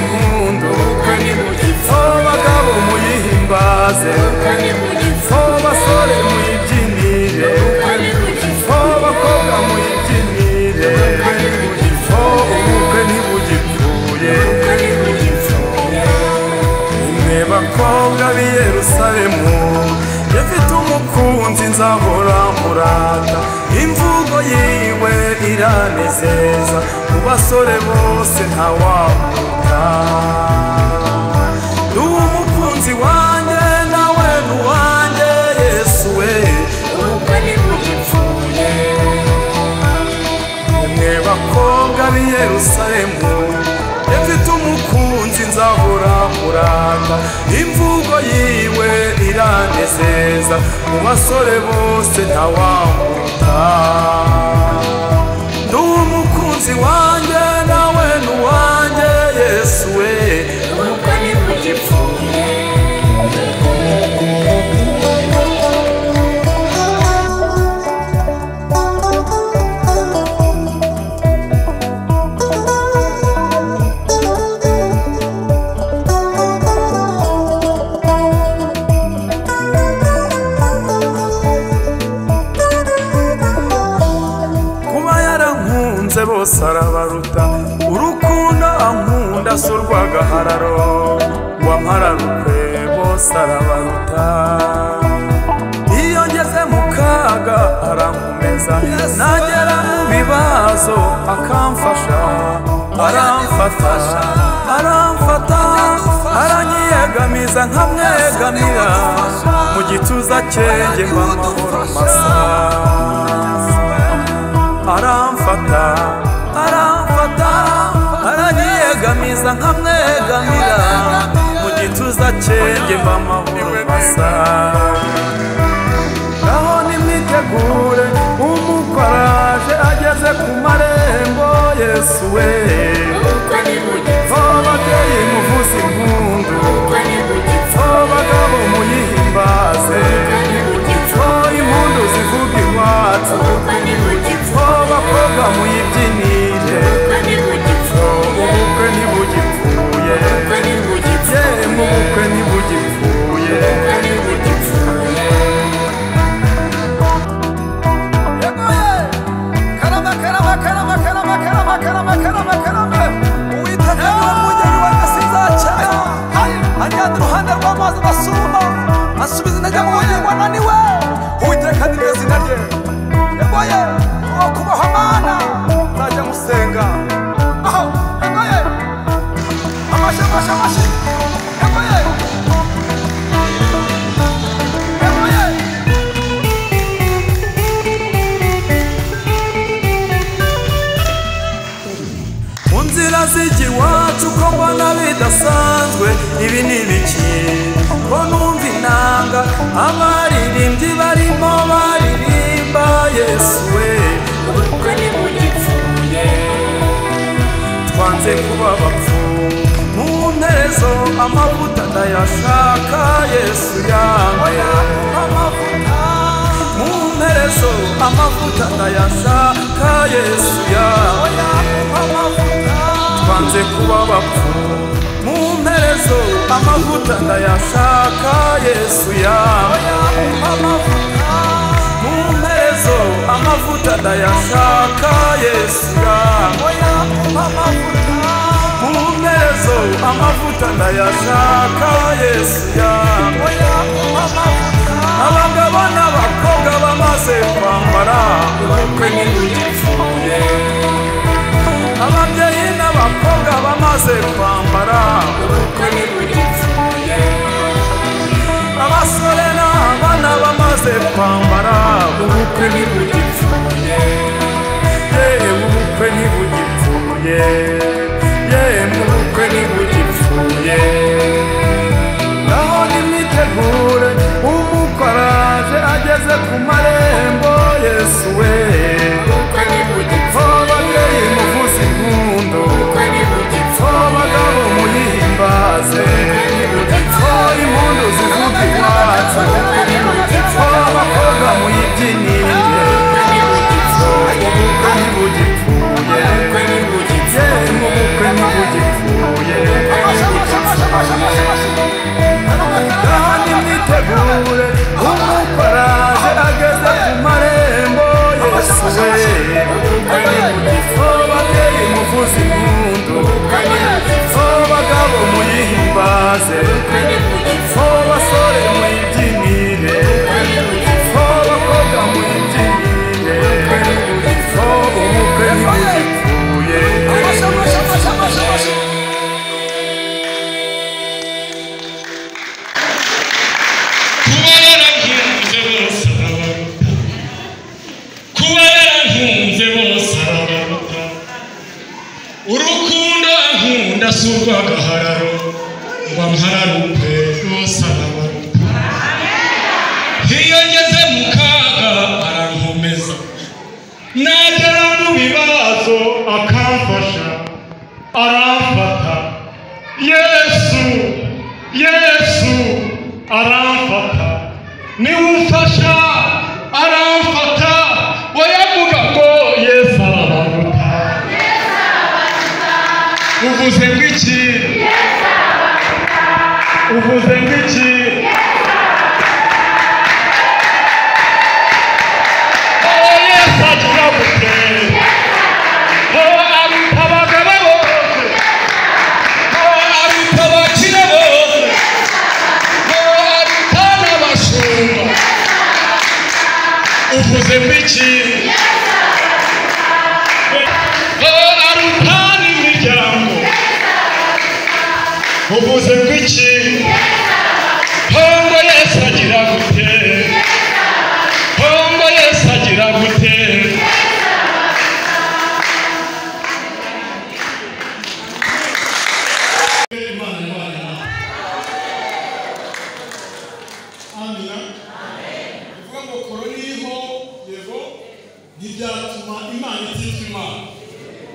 munduka so bagabo muyihimbaze so basore muyibyinire so bakobwa muyibyinire so ubukwe ntibugipfuye mwe bakobwa b'i yerusalemu yafite umukunzi nzahora murata imvugo yiwe iranezeza mu basore bose ntawamuta n'uwo umukunzi wanjye nawe n'uwanjye yesu we mwe bakobwa b'i yerusalemu yafite umukunzi nzahora murata imvugo yiwe iranezeza mu basore bose ntawamuta ndi umukunzi wanjye nawe n'uwanjye yesu we kuba yarankunze bose arabaruta urukundo ankunda si urw'agahararo wampararukwe bose arabaruta iyo ngeze mu kaga arankomeza nagera mu bibazo akamfasha aramfata aramfata aranyiyegamiza nkamwegamira mu gituza cye njye mba amahoro masa aramfata aramfata aranyegamiza nkamwegamira mu gituza cyenjye mba amahoro masa naho nimwitegure umukoraje ageze ku marembo yesu we ababyeyi muvuze impundu abagabo muyihimbaze impundu zivuga iwacu abakobwa muyibyinire ubukwe ntibugipfuye yewe mu bukwe ntibugipfuye karama karama karama karama karama karama karama karama uwiteka ni we mugeni wa gasinzacyayo ajyana iruhande rw'amazi abasuma asubiza intege mu bugingo ananiwe uwiteka ni ryo zina rye yagoye uwo kubaho mana nzajya musenga aho yagoye amashi amashi amashi yagoye yagoye mu nzira zijya iwacu ko mbona bidasanzwe ibi ni ibiki ko numva inanga abaririmbyi barimo baririmba yesu we twanze kuba abapfu mu ntezo amavuta ndayashaka yesu yange mu nterezo amavuta ndayashaka yesu yange twanze kuba abapfu mu mperezo amavuta ndayashaka yesu yange mu mperezo amavuta ndayashaka yesu yange mu mperezo amavuta ndayashaka yesu yange abagabo n'abakobwa bamaze kwambara ubukwe ntibugipfuye ababyeyi n'abakobwa bamaze kwambara ubukwe ntibugipfuye abasore n'abana bamaze kwambara ubukwe ntibugipfuye yewe ubukwe ntibugipfuye yewe mu bukwe ntibugipfuye naho nimwitegure umukoraje ageze ku marembo yesu we ababyeyi muvuze impundu abagabo muyihimbaze impundu zivuga iwacu abakobwa muyibyinire ubukwe ntibugipfuye yewe mu muhararo ngo mpararuke n'usarabaruke iyo ngeze mu kaga arankomeza nagera mu bibazo akamfasha aramfata yesu yesu aramfata niwe umfasha aramfata wayavuga ngo yesu arabaruka uvuze ngwiki uvuze ngwiki Oh, yes, I love it. Oh, arutabagaba bose. Oh, arutabakire bose. Oh, arutanabashumba. uvuze mbiki Oh, arutana imiryango uvuze mbiki hongo yesu agira gute Kongo Yesu agira gute Imana ibane nawe. Amina. Bivuga ngo koroniho yego ntibyatuma Imana itita Imana.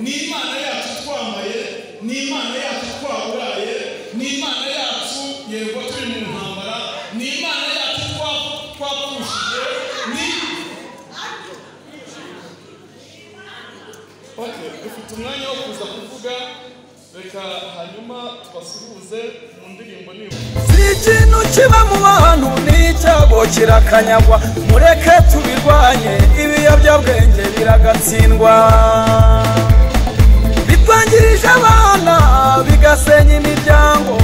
Ni Imana yacu twambaye, ni Imana yacu twaburaye, ni Imana yacu yego turi mu ntambara, ni Imana yacu twa- twapfushije, ni Okay, dufite umwanya wo kuza kuvuga reka hanyuma tubasuhuze mu ndirimbo niba Si ikintu kiba mu bantu ni icyago kirakanyagwa mureke tubirwanye ibiyobyabwenge biragatsindwa bitwangirije abana bigasenya imiryango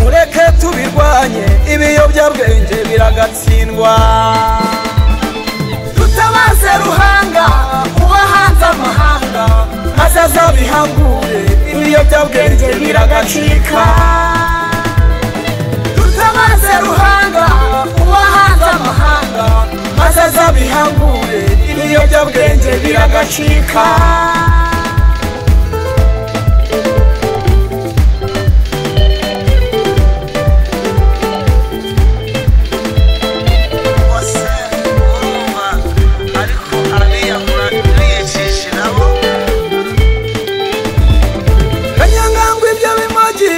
mureke tubirwanye ibiyobyabwenge biragatsindwa dutabaze ruhanga kuba hanze amahanga maze azabihangure ibiyobyabwenge biragacika tutabaze ruhanga uba hanze amahanga maze azabihangure ibiyobyabwenge biragacika bose urumva ariko arabiyahura ntiyicishije nabo kanyangangwa ibyo bimogi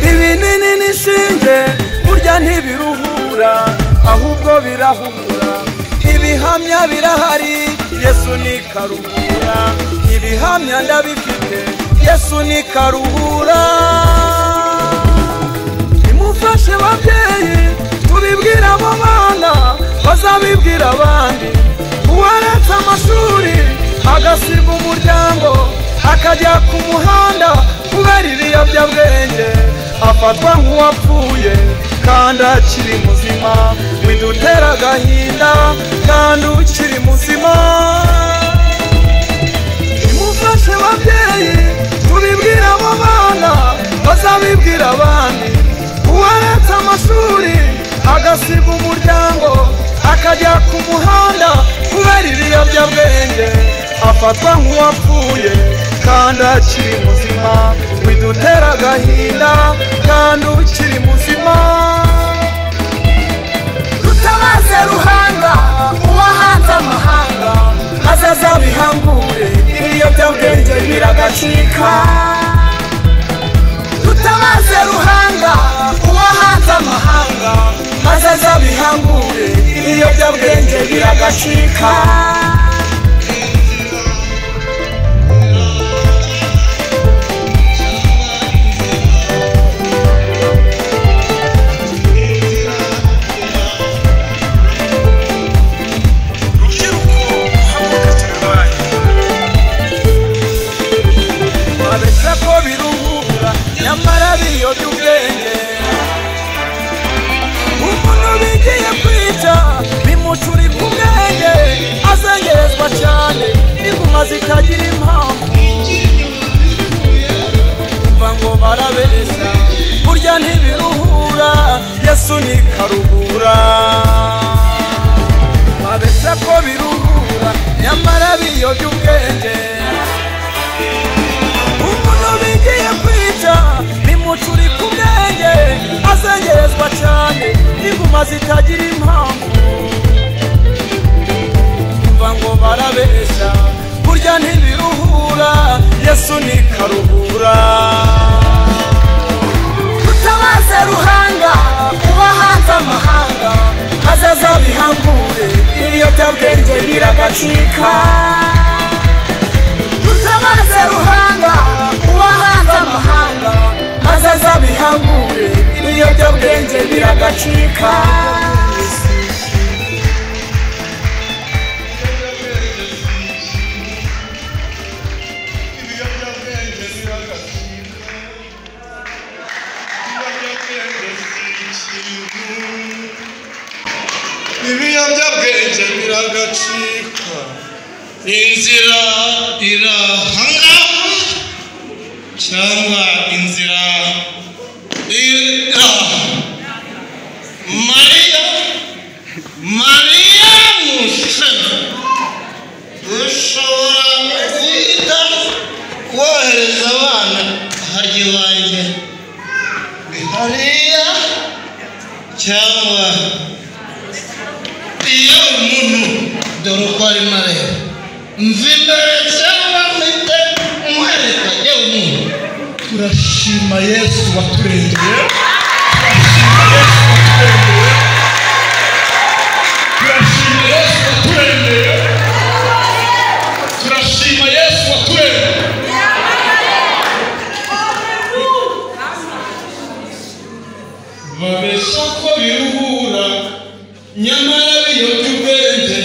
ibinini n'ishinge burya ntibiruhura ahubwo birahura ibihamya birahari yesu ni karuhura ibihamya ndabifite yesu ni karuhura nimufashe babyeyi tubibwire abo bana bazabibwira abandi uwaretse amashuri agasiga umuryango akajya ku muhanda kubera ibiyobyabwenge afatwa nk'uwapfuye kandi akiri muzima bidutera agahinda kandi ukiri muzima nimufashe babyeyi tubibwire abo bana bazabibwira abandi uwaretse amashuri agasiga umuryango akajya ku muhanda kubera ibiyobyabwenge afatwa nk'uwapfuye kandi akiri muzima bidutera agahinda kandi ukiri muzima rutabaze ruhanga uba hanze amahanga maze azabihangure ibiyobyabwenge biragacika rutabaze ruhanga uba hanze amahanga maze azabihangure ibiyobyabwenge biragacika rubyiruko muhaguruke tubirwanye babeshya ko biruhura nyamara biyobya ubwenge umuntu bigiye kwica bimucurika ubwenge azengerezwa cyane inguma zitagira impamvu kumva ngo barabeshya burya ntibiruhura yesu ni karuhura babeshya ko biruhura nyamara biyobya ubwenge umuntu bigiye kwica bimucurika ubwenge zibabazwa cyane n'inguma zitagira impamvu umva ngo barabeshya burya ntibiruhura yesu ni karuhura tutabaze ruhanga uba hanze amahanga maze azabihangure ibiyobyabwenge biragacika tutabaze ruhanga uba hanze amahanga maze azabihangure ibiyobyabwenge biragacika ibiyobyabwenge biragacika ibiyobyabwenge si ikintu ibiyobyabwenge biragacika inzira irahanga cyangwa inzira ira mariya mariya musana ushobora guhita wohereza abana hajya iwanjye hariya cyangwa iyo umuntu dore uko arimo areba nzi imbere cyangwa mfite umwereka yewe umuntu turashima yesu waturengeye turashima yesu waturengeye turashima yesu waturengeye turashima yesu waturengeye babeshya ko biruhura nyamara biyobya ubwenge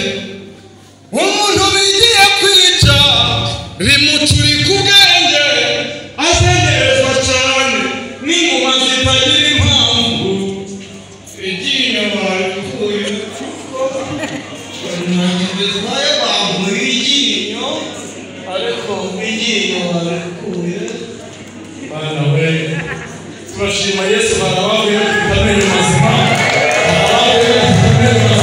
umuntu bigiye kwica bimuturika ubwenge azengerezwa cyane n'inguma zitagira impamvu igiye inyuma ipfuye banagezwa abantu iryinyo ariko iryinyo barikuye bana we turashima yesu barababuye dufite amenyo mazima barababuye dufite amenyo mazima